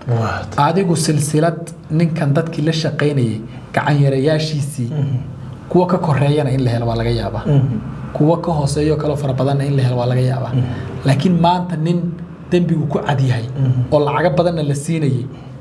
waad adigu silsilad ninkan dadkii la shaqaynayay gacanyarayaashiisii kuwa ka koreeyana in la helo waa laga yaabaa kuwa ka hooseeyo kaloo fara badanna in la helo waa laga yaabaa laakiin maanta nin dembigu ku cad yahay oo lacago badanna la siinayay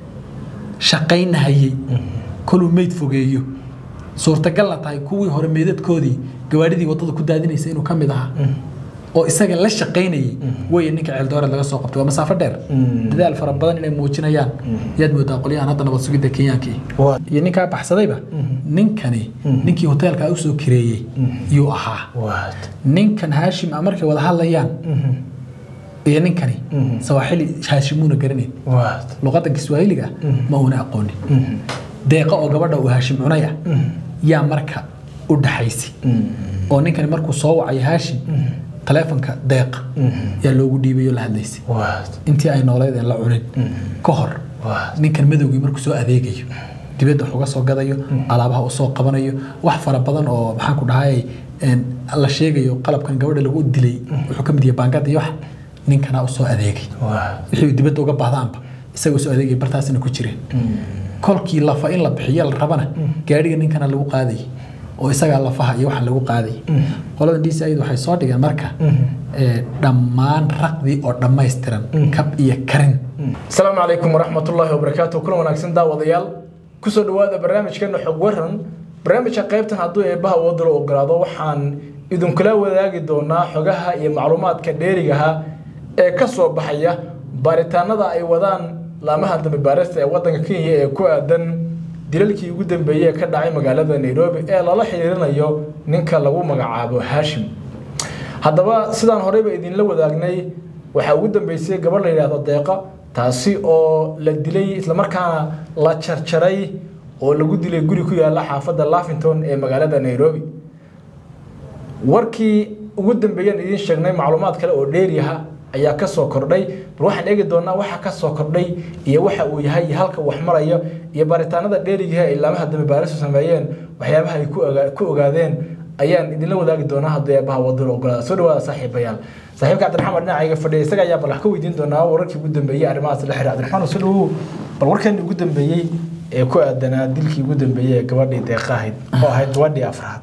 shaqaynahayey koluu meyd fogeeyo suurtagalna tahay kuwii hore meydadkoodii gawaadhidii waddada ku daadinaysa inuu ka mid ahaa oo isaga la shaqaynayay weye ninka ceeldooreed laga soo qabtay waa masaafo dheer dadaal fara badan inay muujinayaan yaad moodaa qolyahan hadda nabad sugidda kenyaankii Waa. iyo ninkaa baxsadayba ninkani ninkii hoteelkaa usoo kireeyey yuu ahaa waad ninkan haashim a markay wada hadlayaan iyo ninkani sawaaxili haashimuuna garanayn waad luqadda kiswaahiliga ma uuna aqoonin deeqa oo gabadha uu haashim cunaya yaa marka u dhaxaysay oo ninkani markuu soo wacay haashim taleefonka deeqa yaa loogu dhiibay oo la hadlaysay waad intii ay nooleed aan la cunin ka hor waad ninkan madowgii markuu soo adeegayo dibadda wax uga soo gadayo alaabaha u soo qabanayo wax fara badan oo maxaan ku dhahay een, la sheegayo qalabkan gabadha lagu dilay wuxuu ka mid yahay baangada iyo wax ninkana u soo adeegay waad wixii uu dibadda uga baahdaanba isaga soo adeegay bartaasina ku jireen kolkii lafa in la bixiyo la rabana gaadhiga ninkana lagu qaadayay oo isagaa lafaha iyo waxaan lagu qaadayay qolada d c id waxay soo dhigeen marka ee, dhammaan raqdii oo dhammaystiran kab iyo karin asalaamu calaykum waraxmatullaahi wabarakaatu kulan wanaagsan daawadayaal kusoo dhowaada barnaamijkeena xog waran barnaamijka qaybtan hadduu eebbaha wadalo ogolaado waxaan idinkula wadaagi doonaa xogaha iyo macluumaadka dheerigaha ee ka soo baxaya baaritaanada ay wadaan laamaha dambi baarista ee wadanka kenya ee ku aadan dilalkii ugu dambeeyey ee ka dhacay magaalada nairobi ee lala xiriirinayo ninka lagu magacaabo haashim haddaba sidaan horeyba idinla wadaagnay waxaa ugu dambeysay gabadh la yidhaahdo deeqa taasi oo la dilay islamarkaana la jarjaray oo lagu dilay guri ku yaala xaafadda lavington ee magaalada nairobi warkii ugu dambeeyaan idiin sheegnay macluumaad kale oo dheeriyaha ayaa ka soo kordhay bal waxaan eegi doonaa waxa ka soo kordhay iyo waxa uu yahay iyo halka wax marayo iyo baaritaanada dheerigaha ay laamaha dambi baaristu sameeyeen waxyaabaha ay ku ogaa- ku ogaadeen ayaan idinla wadaagi doonaa haddii eebaha wadada ogolaada soo dhawaada saaxiibayaal saaxiibka cabdiraxmaan dhinacayga fadhiya isaga ayaa bal wax ka weydiin doonaa wararkii ugu dambeeyey arrimahaas la xiriira cabdiraxmaan soo dhawow bal warkan ugu dambeeyey ee ku aadanaa dilkii ugu dambeeyey ee gabadhii deeqa ahayd oo ahayd gabadhii afraad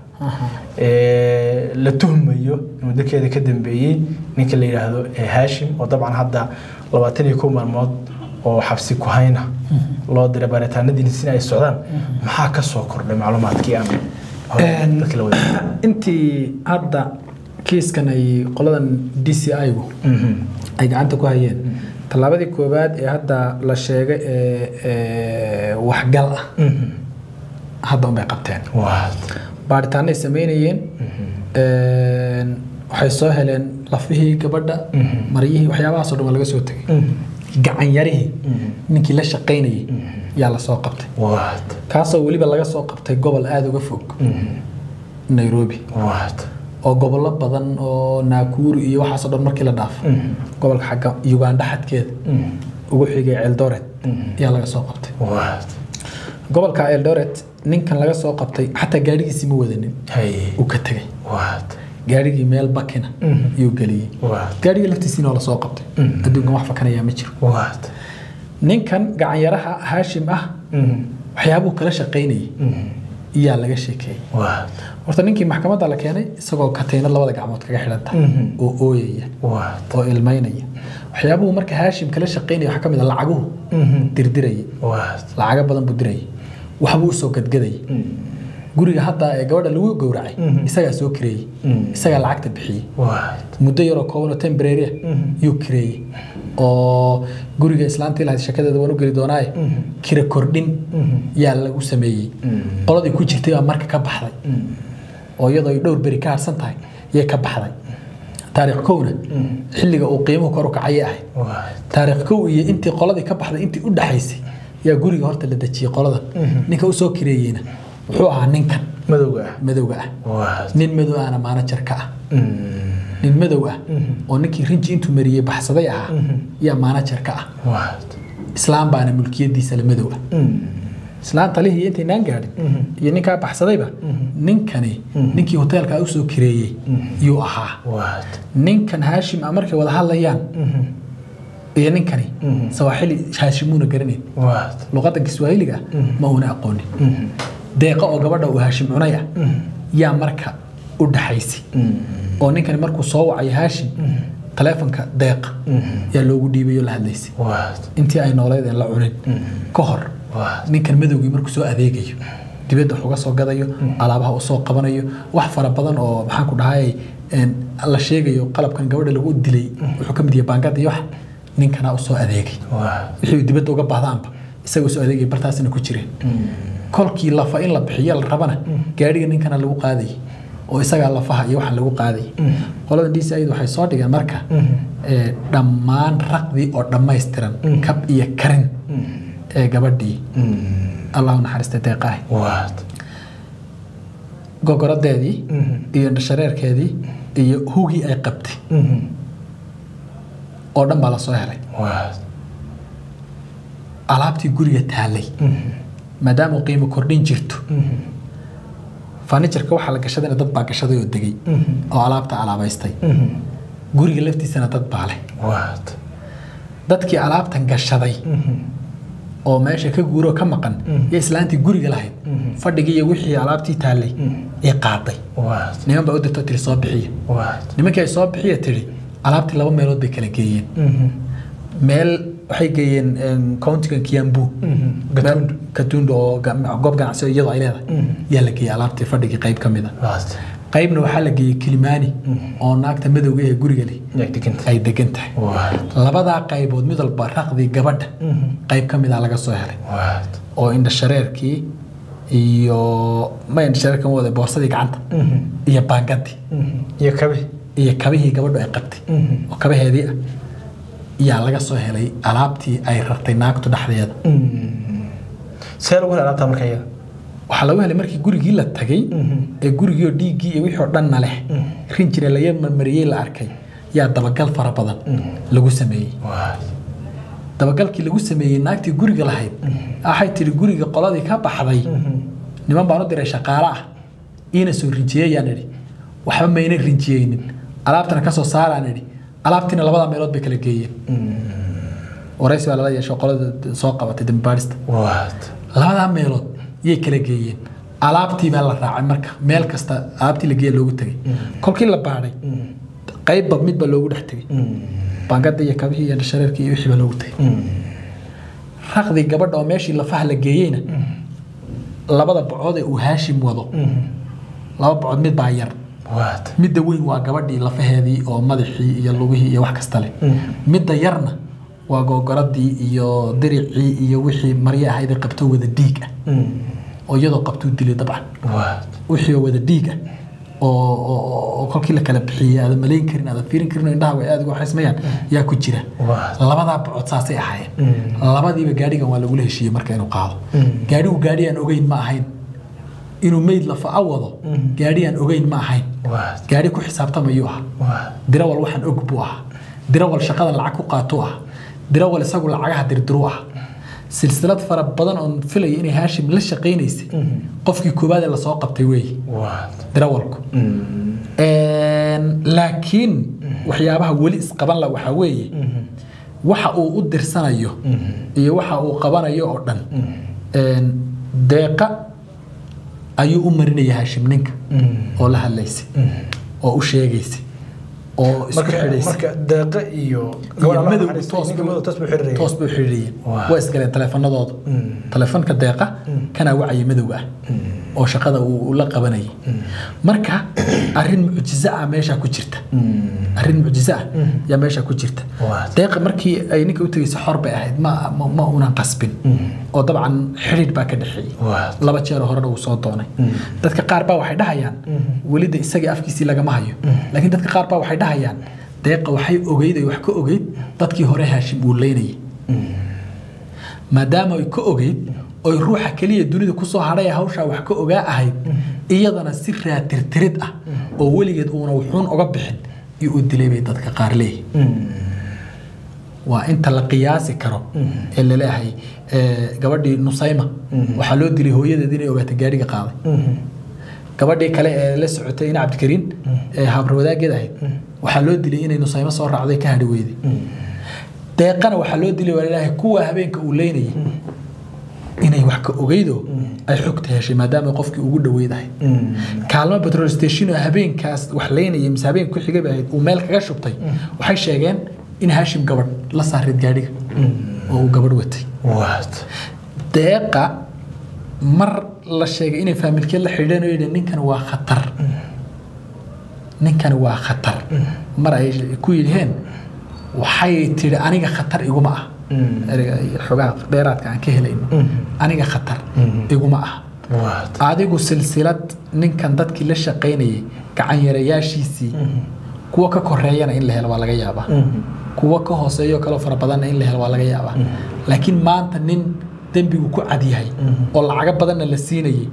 ee la tuhmayo inuu dalkeeda ka dambeeyey ninka la yidhaahdo ee haashim oo dabcan hadda labaatan iyo kow maalmood oo xabsi ku hayna loo diray baaritaanadiisina ay socdaan maxaa ka soo kordhay macluumaadkii aan hore dadka la wadaagay intii hadda kiiskan ay qoladan d c i-gu ay gacanta ku hayeen tallaabadii koowaad ee hadda la sheegay ee ee waxgal ah hadda unbay qabteen waad baaritaanay samaynayeen een, waxay soo heleen lafihii gabadha maryihii waxyaabahaasoo dhan waa laga soo tegay gacanyarihii ninkii la shaqaynayay yaa la soo qabtay waad kaasoo weliba laga soo qabtay gobol aada uga fog nairobi waad oo gobollo badan oo naakuru iyo waxaasoo dhan markii la dhaafo gobolka xagga uganda xadkeeda ugu xigay eldoret ayaa laga soo qabtay waad gobolka eldoret ninkan laga soo qabtay xataa gaadhigiisii ma wadanin hay uu ka tegay waad gaadhigii meel bakina yuu geliyey waad gaadhigii laftiisiina waa lasoo qabtay adduunkan wax fakanayaa ma jiro waad ninkan gacanyaraha haashim ah waxyaabuu kala shaqaynayay iyaa laga sheekeeyey waad horta ninkii maxkamadda la keenay isagoo kataynad labada gacmood kaga xidhan tahay oo ooyaya waad oo ilmaynaya waxyaabuhu marka haashim kala shaqaynaya waxaa ka mid a lacaguhu dirdirayay waad lacago badan buu dirayay waxbuu usoo gadgadayay guriga hadda ee gabadha lagu gowracay isagaa soo kireeyey isagaa lacagta bixiyey waad muddo yaroo kooban oo tembrary ah yuu kireeyey oo guriga islaantii lahayd shakadeeda waan u geli doonaaye kira kordhin yaa lagu sameeyey qoladii ku jirtay baa marka ka baxday oo iyadoo ay dhowr beri ka harsan tahay yay ka baxday taariikh kowna xilliga uu qiimuhu kor u kacayay ahayd waad taariikh kow iyo intii qoladii ka baxday intii u dhaxaysay yaa guriga horta la dejiyey qolada ninka usoo kireeyeyna wuxuu ahaa ninkan madowga ah madowga ah waad nin madow ahna maanajar ka ah nin madow ah oo ninkii rinji intuu mariyey baxsaday ahaa yaa maanajar ka ah waad islaam baana mulkiyadiisa la madow ah islaan talihii intaynaan gaadhin iyo ninkaa baxsadayba ninkani ninkii hoteelkaa usoo kireeyey yuu ahaa waad ninkan haashim a markay wada hadlayaan iyo ninkani sawaaxili haashimuuna garanayn waad luqadda kiswaahiliga ah ma uuna aqoonin deeqa oo gabadha uu haashim cunay ah yaa marka u dhaxaysay oo ninkani markuu soo wacayo haashim taleefonka deeqa yaa loogu dhiibay oo la hadlaysay waad intii ay nooleed aan la cunin ka hor waad ninkan madowgii markuu soo adeegayo dibadda wax uga soo gadayo alaabaha uu soo qabanayo wax fara badan oo maxaan ku dhahay een, la sheegayo qalabkan gabadha lagu dilay wuxuu ka mid yahay baangada iyo wax ninkana u soo adeegay waad wixii uu dibadda uga baahdaanba isagoo soo adeegay bartaasina ku jireen kolkii lafa in la bixiyo la rabana gaadhiga ninkana lagu qaadayay oo isagaa lafaha iyo waxaan lagu qaadayay qolada d c id waxay soo dhigeen marka ee, dhammaan raqdii oo dhammaystiran kab iyo karin ee gabadhii allahu naxariista deeqaah waad gogoradeedii iyo shareerkeedii iyo hugii ay qabtay oo dhan baa la soo helay waad alaabtii guriga taallay maadaama uu qiimo kordhin jirto fanijarka waxaa la gashadayna dad baa gashaday oo degay oo alaabta alaabaystay guriga laftiisana dad baa leh waad dadkii alaabtan gashaday oo meesha ka guuroo ka maqan iyo islaantii guriga lahayd fadhigii iyo wixii alaabtii taallay ee qaaday waad niman baa u dirtoo tiri soo bixiya waad nimankii ay soo bixiya tiri alaabtii laba meelood bay kala geeyeen meel waxay geeyeen em, countiga kiambu meel katundo oo ga- goob ganacsi oo iyadoo ay leedahay yaa la geeyey alaabtii fadhigii qayb ka mid a waad qaybna waxaa la geeyey kilimani oo naagta madowga ee guriga leh yagdiganta ay degan tahay waad labadaa qaybood mid walba raqdii gabadha qayb ka mid a laga soo helay waad oo indhashareerkii iyo ma indhashareerka ma wada boorsadii gacanta iyo baangadii iyo kabe iyo kabihii gabadhu ay qabtay oo kabaheedii ah yaa laga soo helay alaabtii ay rartay naagtu dhexdeeda see lagu hel alaabtaa marka iyada waxaa lagu helay markii gurigii la tagay ee gurigii oo dhiiggii iyo wixii oo dhanna leh rinjina laga marmariyey la arkay yaa dabagal fara badan lagu sameeyey waad dabagalkii lagu sameeyey naagtii guriga lahayd waxay tidhi guriga qoladii ka baxday niman baan u diray shaqaale ah iina soo rinjiyeyaan idhi waxba mayna rinjiyeynin alaabtana ka soo saaraan idhi alaabtiina labada meelood bay kala geeyeen waraysi baa lala yeesho qolada soo qabatay dambaadhista waad labadaa meelood yay kala geeyeen alaabtii baa la raacay marka meel kasta alaabtii la geeya loogu tegay kolkii la baadhay qaybba midba loogu dhex tegay baangada iyo kabihii iyo shareerkii iyo wixii baa loogu tegay raqdii gabadha oo meeshii lafaha la geeyeyna labada bocood ee uu haashim wado laba bocood mid baa yar waad midda weyn waa gabadhii lafaheedii oo madaxii iyo lugihii iyo wax kasta leh midda yarna waa googoradii iyo diricii iyo wixii marye ahayd ee qabto wada dhiig ah oo iyadoo qabtuu dilay dabcan waad wixii oo wada dhiig ah oo oo- oo kolkii la kala bixiyey aadan malayn karin aadan fiirin karin oo indhaha way aad uga xismayaan yaa ku jira Waa. labadaa bocod saasay ahaayeen labadiiba gaadhigan waa lagula heshiiyey marka inuu qaado gaadhigu gaadhi aan ogeyn ma ahayn inuu meyd lafa a wado gaadhi aan ogeyn ma ahayn waad gaadhi ku xisaabtamayuu ahaa waad dirawal waxaan og buu ahaa dirawal shaqadan lacag ku qaatuu ah dirawal isagu lacagaha dirdiruu ah silsilad fara badan oon filaya inay haashim la shaqaynaysay qofkii koowaad ee lasoo qabtay weeye waad dirawalku laakiin waxyaabaha weli isqaban la waxaa weeye waxa uu u dirsanayo iyo waxa uu qabanayo oo dhan een, deeqa ayuu u marinaya haashim ninka oo la hadlaysay oo u sheegaysay oo isku marka xidhaysay marka deeqa iyo iyo gabadha madow naxariista, toos ninka madow toos buu xiriiraya toos bay u xidhiidhiyeen Waa. waa isgaleen taleefanadooda taleefanka deeqa kanaa wacaya madowga ah oo shaqada uu uu la qabanayay marka arrin mucjizo ah meeshaa ku jirta arrin mucjizo ah yaa meeshaa ku jirta Waa. deeqa markii ay ninka u tegaysa xor bay ahayd ma ma, ma unan qasbin oo dabcan xidhiidh baa ka dhexeeyey Waa. laba jeer horena uu soo doonay dadka qaar baa waxay dhahayaan welida isagii afkiisii lagama hayo laakiin dadka qaar baa waxay dhahayaan deeqa waxay ogeyd ay wax ka ogeyd dadkii hore haashim uu leynayay maadaama ay ka ogeyd oy ruuxa keliya dunida kusoo hadhay ee hawshaa wax ka ogaa ahayd iyadana si raatirtirid ah oo weligeed uuna wuxuun oga bixin iyo u dilay bay dadka qaar leeyihin waa inta la qiyaasi karo ee laleeyahay ee, gabadhii nusayma waxaa loo dilay hooyadeed inay ogaatay gaadhiga qaaday gabadhii kale ee la socotay ina cabdikariin ee habar wadaaggeed ahayd waxaa loo dilay inay nusaymo soo raacday ka hadhi weyday deeqana waxaa loo dilay waa ilaahay kuwa habeenka uu leynayay inay wax ka ogeydo ay xogta heshay maadaama qofkii ugu dhaweydahay kaalmo petrol station oo habeenkaas wax leynayay mise habeenka ku xigay bay ahayd uu meel kaga shubtay waxay sheegeen in haashim gabadh la saarid gaadhiga oo uu gabadh watay waad deeqa mar la sheegay inay faamilkeed la xidhiidheen oo yidhi ninkan waa khatar ninkani waa khatar mar ay ku yidheen waxay tidhi aniga khatar iguma ah ereyga iyo xogaha dheeraadka aan ka helayno aniga khatar iguma ah waad adigu silsilad ninkan dadkii la shaqaynayay gacanyarayaashiisii kuwa ka koreeyana in la helo waa laga yaabaa kuwa ka hooseeyo kaloo fara badanna in la helo waa laga yaabaa laakiin maanta nin dembigu ku cad yahay oo lacago badanna la siinayay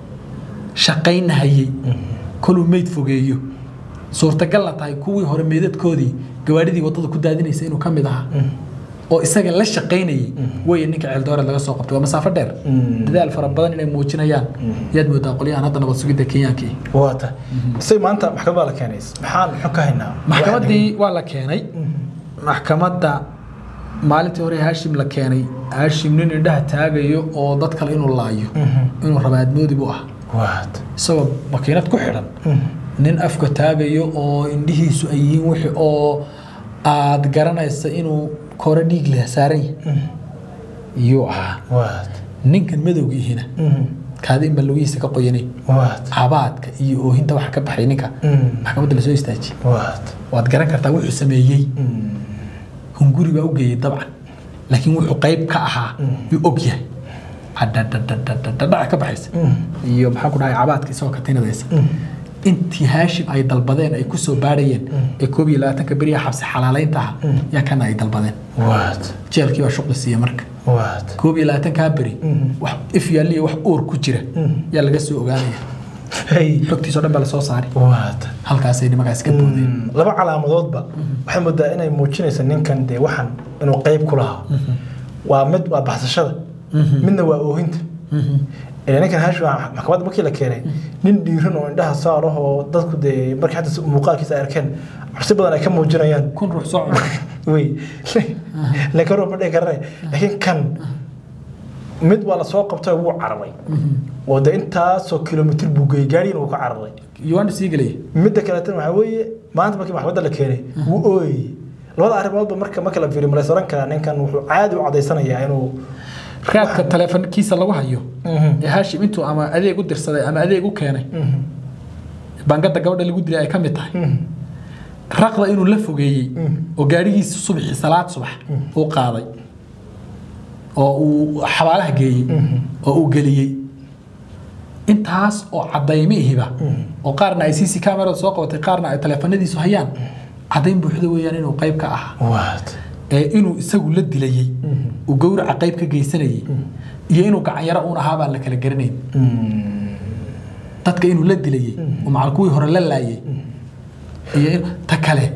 shaqaynahayay koluu meyd fogeeyo suurtagalna tahay kuwii hore meydadkoodii gawaadhidii waddada ku daadinaysa inuu ka mid ahaa oo isaga la shaqaynayay weeye ninka ceeldooreed laga soo qabtay waa masaafo dheer dadaal fara badan inay muujinayaan yaad moodaa qolyahan hadda nabad sugidda kenyaankii waata isay maanta maxkamad baa la keenays maxaan muxuu ka haynaa maxkamaddii waa la keenay maxkamadda maalintii hore haashim la keenay haashim nin indhaha taagayo oo dad kale inuu laayo inuu rabaadmoodi buu ah waad isagoo makiinad ku xidhan nin afka taagayo oo indhihiisu ay yihiin wixii oo aad garanaysa inuu kore dhiig leh saaran yahay yuu ahaa waad ninkan madowgiihina kaadi inba lugihiisa ka qoyanay waad cabaadka iyo oohinta waxa ka baxay ninka maxkamadda lasoo istaajiyey waad waad garan kartaa wuxuu sameeyey hunguri baa u geeyey dabcan laakiin wuxuu qayb ka ahaa yuu og yahay dhadhadhadhadhadhac ka baxaysa iyo maxaa ku dhahay cabaadka isagoo katinadaysa intii haashim ay dalbadeen ay kusoo baadhayeen ee koob iyo labaatanka beriya xabsi xalaalaynta ah yaa kana ay dalbadeen waad jeelkii baa shuqli siiya marka waad koob iyo labaatankaa beri wax if yaaliya wax uur ku jira yaa laga soo ogaanaya hey xogtiisoo dhan baa lasoo saaray waad halkaasay nimankaas ka boodeen laba calaamadoodba waxay moodaa inay muujinaysa ninkan dee waxan inuu qayb ku lahaa waa mid waa baxsashada midna waa oohinta ilaa ninkan haashi maxkamadda markii la keenay nin dhiiran oo indhaha saar ah oo dadku dee markii xataa muuqaalkiisa ay arkeen cabsi badan ay ka muujinayaan kun ruux soo cunay wey laakiin roo ma dhihi karane laakiin kan mid waa lasoo qabtay wuu cararay oo dee intaasoo kilomitir buu geeyey gaadhiina wuu ka cararay yuwaana sii gelaya midda kaleetana waxaa weeye maanta markii maxkamadda la keenay wuu ooyey labada arrimoodba marka marka la fiiriyo malays oran karaa ninkan wuxuu caadi u cadaysanayaa inuu raadka taleefankiisa lagu hayo ee haashim intuu ama adeeg u dirsaday ama adeeg u keenay bangada gabadha lagu dilay ay ka mid tahay raqda inuu la fogeeyey oo gaadhigiisa subaxii salaad subax uu qaaday oo uu xabaalaha geeyey oo uu geliyey intaas oo cadaymihiba oo qaarna ay cc camerada soo qabatay qaarna ay taleefanadiisu hayaan cadayn buuxda weeyaan inuu qayb ka ahaa waad ee inuu isagu la dilayey uu gowraca qayb ka geysanayey iyo inuu gacanyaro uun ahaa baan la kala garanayn dadka inuu la dilayey oo macal kuwii hore la laayey iyo in ta kale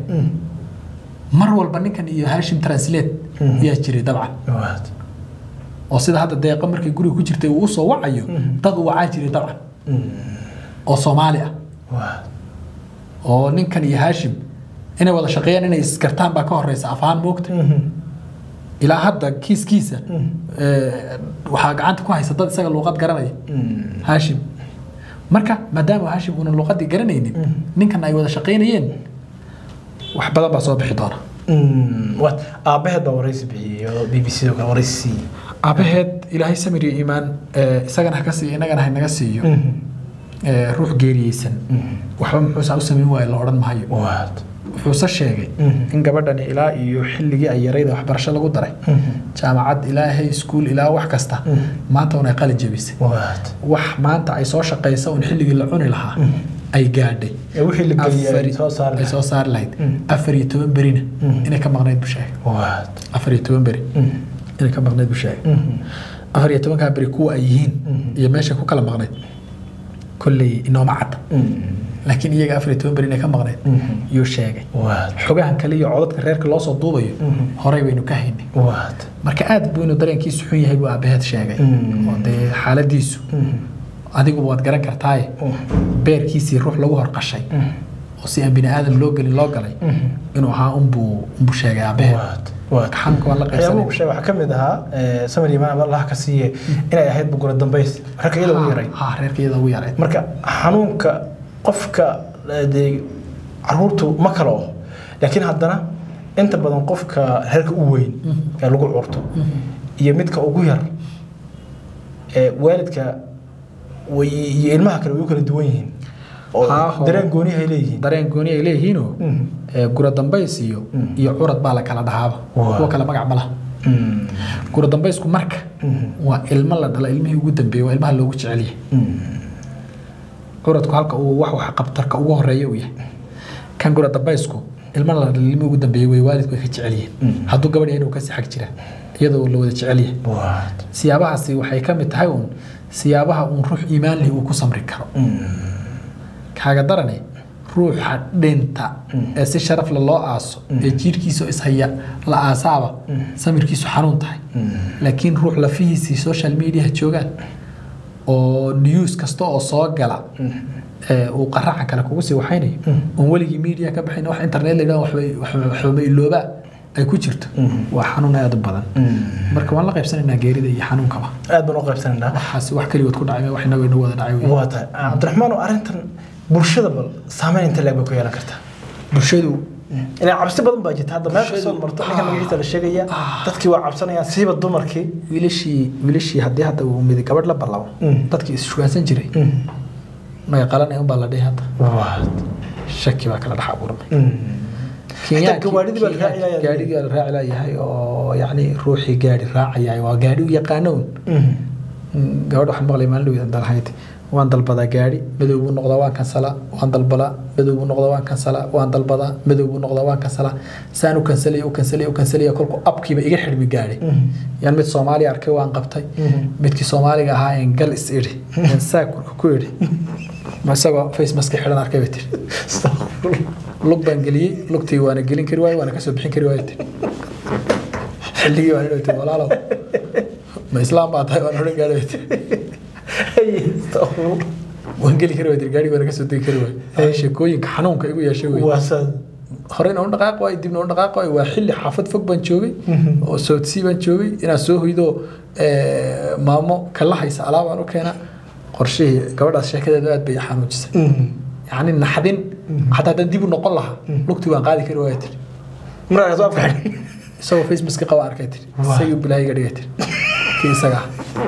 mar walba ninkan iyo hashim translate yaa jiray dabcan waad oo sida hadda deeqo markay guriga ku jirtay uu usoo wacayo dad uu wacaa jiray dabcan oo soomaali ah waad oo ninkan iyo hashim inay wada shaqeeyaan inay isgartaan baa ka horeysa afaan moogta ilaa hadda kiiskiisa eh, waxaa gacanta ku haysa dad isaga luuqad garanaya hashim marka maadaama hashim uunan luuqadii garanaynin ninkan ay wada shaqaynayeen wax badan baa soo bixi doona waad aabbaheed baa waraysi bixiyey oo b b c oo kale waraysi siiyey aabaheed ilaahay samir iyo iimaan eh, isagana ha ka siiyo innagana ha naga siiyo eh, ruux geeriyeysan waxba muxuusaa u samayn waayo la odhan mahayo waad wuxuuse sheegay in gabadhani ilaa iyo xilligii ay yarayda waxbarasho lagu daray jaamacad ilaa hay school ilaa wax kasta maanta un ay qalin jebisay waad wax maanta ay soo shaqaysa un xilligii la cuni lahaa ay gaadhay ee wixii la geliyay ay Afar- soo saari ay soo saari lahayd afar iyo toban berina inay ka maqnayd buu sheegay waad afar iyo toban beri inay ka maqnayd buu sheegay afar iyo tobankaa beri kuwa ay yihiin iyo meeshay ku kala maqnayd kolley inooma cadda laakiin iyaga afar iyo toban beri inay ka maqnayd yuu sheegay waad xogahan kale iyo codadka reerka loo soo duubayo horey baynu ka haynay waad marka aad buu inuu dareenkiisu xun yahay buu aabaheed sheegay oo dee xaaladiisu adiguba waad garan kartaaye beerkiisii ruux lagu horqashay oo si aan bini aadam loo gelin loo galay inuu ahaa unbuu unbuu sheegay aabaheed waad Waa. xanuunka waan la waxyaabaha qaybsanay uu sheegay waxaa ka mid ahaa eh, samir imaan allah ka siiye inay ahayd bugura dambays ragga iyada ugu yaray ha reerka iyada ugu yaray marka xanuunka qofka eh, dee caruurtu ma kala oo laakiin haddana inta badan qofka reerka u weyn ee lagu curto iyo midka ugu yar ee waalidka way iyo ilmaha kale way u kala duwan yihiin oo Haa, dareen gooniyahay leeyihiin dareen gooni ay leeyihiinoo Mhm. ee, gura dambays iyo Mm. iyo curad baa la kala dhahaaba Waa. kuwa kale magac ma laha Mm. gura dambaysku marka Mhm. waa ilmo la dhala ilmihii ugu dambeeyey waa ilmaha loogu jecel yahay Mm. curadku halka uu wax wax qabtarka ugu horeeya uu yahay kan gura dambaysku ilmo la dhala ilmihii ugu dambeeyey way waalidku ay ka jecel yihiin Mm. hadduu gabadh yahay inuu kasii xag jira iyadoo la wada jecel yahay Waa. siyaabahaasi waxay ka mid tahay uun siyaabaha uun ruux iimaan leh uu ku samri karo Mm. kaaga darane ruuxa dhinta ee si sharaf leh loo aaso ee jiirkiisa ishaya la aasaaba samirkiisu xanuun tahay laakiin ruux lafihiisii social mediaha joogaan oo news kasta oo soo gala ee uu qaraca kale kugu sii waxaynayo oon weligii media ka baxayn wax internet la yidhahdo waxbay- waxba- waxbama iloobaa ay ku jirto waa xanuun aad u badan marka waan la qaybsanaynaa geerida iyo xanuunkaba aad baan u qaybsanaynaa waxaasi wax keligood ku dhacay wax inaga inoo wada dhacay wey. waa tahay cabdiraxmaan oo arrintan bulshada bal saameyn inta leeg bay ku yeelan kartaa bulshadu ilaa cabsi badan baa jirta hadda meel Bulshadu- kasoo marto ninka magaciisa la sheegaya Ah. dadkii waa cabsanayaan siiba dumarkii wiilashii wiilashii haddii hadda uu midi gabadh la ballabo Mm. dadkii is-shugaansan jiray maga qalanay unbaa la dhihi hadda shaki baa kala dhex abuurmay Xitaa gawaadhidii baa la raaci layahay. gaadhigii baa la raaci layahay oo yacni ruuxii gaadhi raacayahay waa gaadhi u yaqaano un Mm, gabadh waxaan maqlay maalin dhaweydan dalahayd waan dalbadaa gaadhi madow buu noqdaa waan kansalaa waan dalbadaa madow buu noqdaa waan kansalaa waan dalbadaa madow buu noqdaa waan kansalaa saan u kansalaya u kansalaya u kansalaya kolku abkiiba iga xidhmi gaadhi yaan mid soomaaliya arkay waan qabtay midkii soomaaliga ahaa een gal is idhi een saakurka ku idhi ma isagoo face mask xidhan arkay bay tiri lug baan geliyey lugtii waana gelin kari waaye waana kasoo bixin kari waaye tiri xilligii waan idhi tiri walaalow ma islaam baa tahay waan odhan gaadhi bay tiri waan geli kari waay tiri gaadhi waana kasoo degi kari waaye sheekooyinka xanuunka igu yeeshay wey waasaad horeyna u dhaqaaq waay dibna u dhaqaaq waay waa xilli xaafad fog baan joogay oo soodsii baan joogay inaan soo hoydo eh, maamo kala haysa alaabaan u keena qorshihii gabadhaas sheekadeedu aad bay i xanuujisay yacni naxdin xataa haddaan dib u noqon lahaa lugtii waan qaadi kari waaya tiri markaas afka xidhay isagoo facemaski qaba arkay tiri Waa. isagii bilaahi iga dhigay tiri kii isaga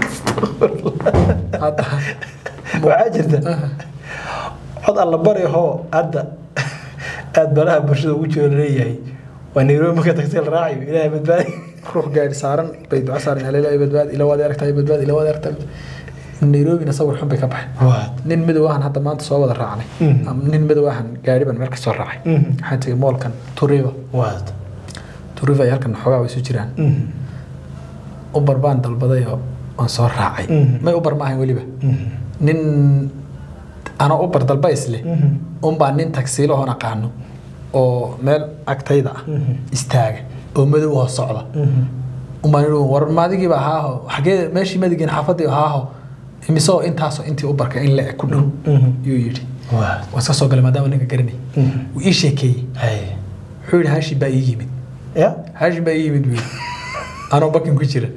ah. hadda waxaa jirta cod alla bari hoo hadda aad balaha bulshada ugu jiro laleeyahay waa nairobi marka tagtay la raacayo ilaahay badbaadi ruux gaadhi saaran bay duco saaran haleela badbaad ila waad aragtahay badbaad ila waad aragtahay nairobina sawir xun bay ka baxay waad nin madow ahan hadda maanta soo wada raacnay Mhm. Ama nin madow ahan gaari baan meel ka soo raacay Mhm. waxaan tegay moolkan turiva waad turiva iyo halkan xoogaa way isu jiraan ubar baan dalbaday oo waan soo raacay Mhm. may ubar ma ahayn weliba nin anoo ubar dalba isle unbaa nin tagsiilo oon aqaano oo meel agtayda ah Mhm. istaaga oo madow oo socda umbaan ihi war maadigiiba ahaaho xagee meeshii madigiin xaafadii ahaaho imisoo intaasoo intii ubarka in la eg ku dhow Mhm. yuu yidhi waad waan iska soo galay maadaama ninka garanay wuu ii sheekeeyey hay wuxuu yidhi haashim baa ii yimid ya haashim baa ii yimid buu yidhi anoo bakin ku jira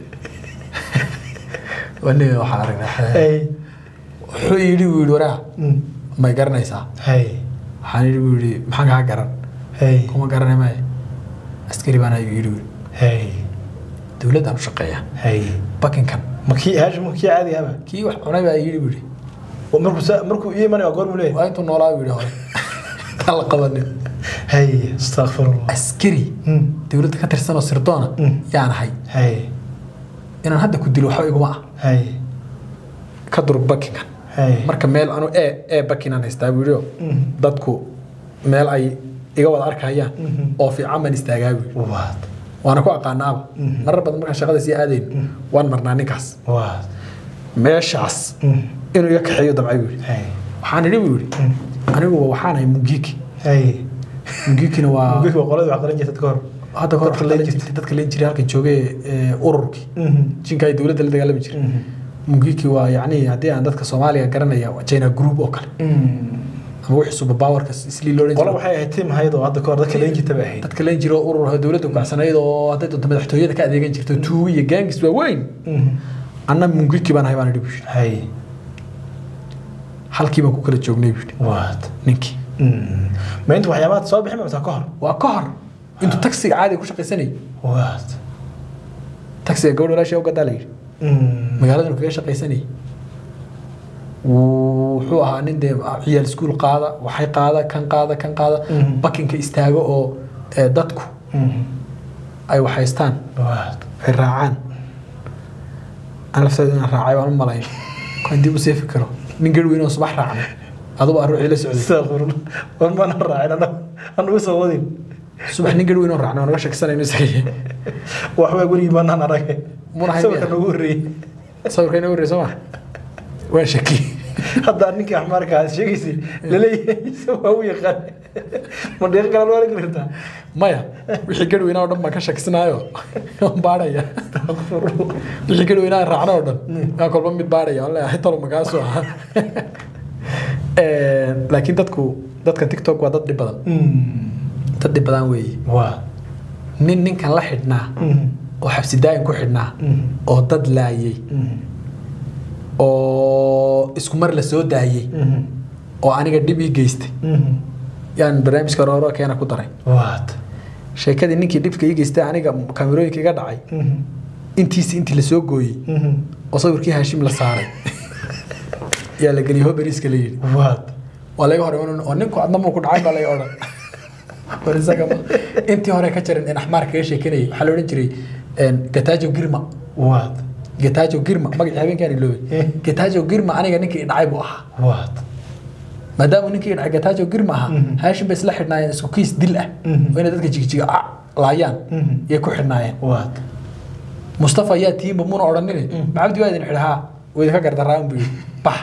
wani waxaan aragnaa hay wuxuu yidhi buu yidhi waraa may garanaysaa hay waxaan yidhi buu yidhi maxaan kaa garan hay kuma garanay maayo askari baan ayuu yidhi buu hay dowladdaan u shaqeeya hay bakinkan makii haashim makii caadiga haba kii wax cunay baa yidhi buu yidhi markuu sa- markuu ii imanaya goor buu leeyahay waa intuu noolaa buu yidhi hore taan la qabanin hay astaqfirullah askari Mm. dowladda ka tirsan oo sirdoona Mm. yaan ahay hay inaan hadda ku dilo waxba iguma ah hay ka durug bakinkan hay marka meel anu ee ee bakinaan haystaa buu yidhi oo Mhm. dadku meel ay iga wada arkayaan Mhm. oo fiican baan istaagaa buu yidhi. waad waana ku aqaanaaba marar badan markaan shaqada sii aadayn waan marnaa ninkaas waad meeshaas inuu iga kaxeeyo dabcay buu yidhi hay waxaan idhi buu yidhi aniguba waxaan ahay mungiki hay mungikina waa mugik waa qolada wax qalan jirta ka hor hadda kahor dadka dadka leen leen jirtay dadka leen jiray halkan joogay ee, ururkii Mhm. jinka ay dowladda la dagaalami jiray Mhm. mungiki waa yacni haddii aan dadka soomaaliga garanaya waa china group oo kale Mm. ama wixii superpowerka islii loo qolo waxay ahayd tiim ahayd oo hadda kahor dadka leen jirta bay ahayd dadka leen jiro urur dowladda kucacsanayd oo hadday doonto madaxtooyada ka adeegan jirto tuugo iyo gaangis waaweyn anna mungiki baan ahay baan idhi buu yidhi hay halkii baan ku kala joognay buu yidhi waad ninkii ma inta waxyaabaha soo bixin maysaa ka hor waa ka hor intuu taksiga caadiga ku shaqaysanayay waad taksiga gabadh walaashii u gadaa la yidhi magaaladanu kaga shaqaysanayay Wuu- wuxuu ahaa nin dee ciyaal iskuul qaada waxay qaada kan qaada kan qaada Mhm. bakinka istaago oo ee, dadku ay waxhaystaan waad ay raacaan aan lafteeda inaan raacay waan u malayn kan dib u sii fikiro nin garh weyn oo subax raacnay adugu aan ruuxii la socday astaaqfirun war mana raacin anagu anugu soo wadin subax nin garh weyn oo raacnay oo naga shakisanayno isaga waxbaa gurigii maanaan aragay Muna hay sawirka miya? noogu horreeyey sawirka ina warrey soo ma waan shaki hadda ninkii axmaarka aad sheegaysay laleeyahay se waa u yaqaan ma deeq kale loo arki kartaa maya wixii garh weynaa oo dhan baan ka shakisanayo waan baadhaya wixii garh weynaa raacna oo dhan waan kolba mid baadhaya waan leeyahay talo magaasu ahaa laakiin dadku dadkan tiktok waa dad dhib badan dad dhib badan weeye waa nin ninkan la xidhnaa oo xabsi daayin ku xidhnaa oo dad laayay oo isku mar la soo daayey oo aniga dhib ii geystay yaan barnaamijka rooro keena ku daray waad sheekadii ninkii dhibka ii geystay aniga kaamirooyinka iga dhacay intiisi intii lasoo gooyey oo sawirkii haashim la saaray yaa la geliyay hoberiska la yidhi waad waa laga hor iman oo ninku adna muu ku dhacay baa laga odhan war isaga ma intii hore ka jarin in axmaar kaga sheekanayay waxaa la odhan jiray gatajo girma waad gatajo girma magacii habeenkaan iloobay gatajo girma aniga ninkii i dhacay buu ahaa waad maadaama ninkii i dhacay gatajo girma ahaa haashim bay isla xidhnaayeen isku kiis dil ah oo inay dadka jigjiga ah laayaan yay ku xidhnaayeen waad mustafa ayaa tiimba muna odhanine macabdi waa idin xidhaa waa idinka gardaraan buu yidhi bax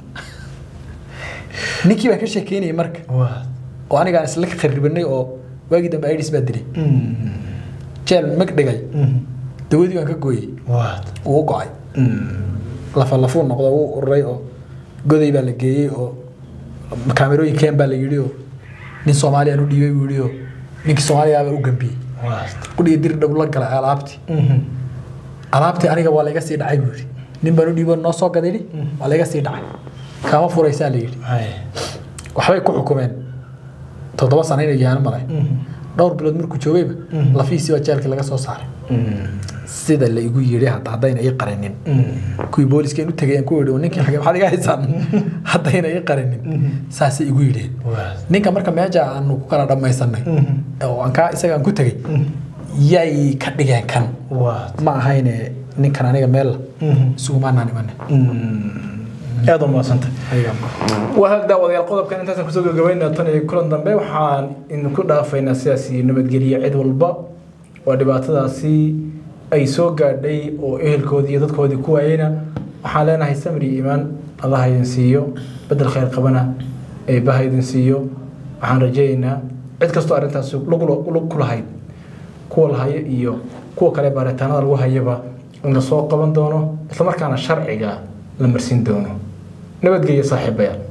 ninkii baa ka sheekeynayay marka waad oo anigaan isla kharibanay oo waagii dambe idis baa dilay jeel mag dhigay dawadii baan ka gooyey waad wuu u go-ay lafa lafuu noqdo wuu ururay oo goday baa la geeyey oo kaamirooyin keen baa la yidhi oo nin soomaaliyaan u dhiibay buu yidhi oo ninkii soomaaliyaabaa u gambiyey waad qudhiga dir dhow la galay alaabtii alaabtii aniga waa layga sii dhacay buu yidhi nin baan u dhiibo noo soo gadayni waa layga sii dhacay kaama furaysaa la yidhi hay waxbay ku xukumeen toddoba sano inay yaano malay dhowr bilood markuu joogayba lafihiisii baa jeelkii laga soo saaray sida la igu yidhi hadda haddayna ii qarinin kuwii booliska u tegayeen ku yidhi ninkii xagee maxaad iga haysaan haddayna ii qarinin saasay igu yidheen waad ninka marka meesha aanu ku kala dhammaysanay oo aan kaa isaga aan ku tegay yay ka dhigeen kan waad ma ahayne ninkan aniga meel isugumaanaan imanin aad u mahadsantay waa hag daawadayaal qodobkan intaasaan kusoo gabagabaynaa tan iyo kulan dambe waxaan idinku dhaafaynaa sidaas iyo nabadgeliya cid walba oo dhibaatadaasi ay soo gaadhay oo ehelkoodii iyo dadkoodii ku waayeyna waxaan leenahay samir iyo iimaan allaha idin siiyo bedel khayr qabana eebbaha idin siiyo waxaan rajaynaynaa cid kastoo arrintaasi lug lug ku lahayd kuwa lahaya iyo kuwa kale baaritaanada lagu hayaba in la soo qaban doono islamarkaana sharciga la marsin doono nabadgelya saaxiibayaal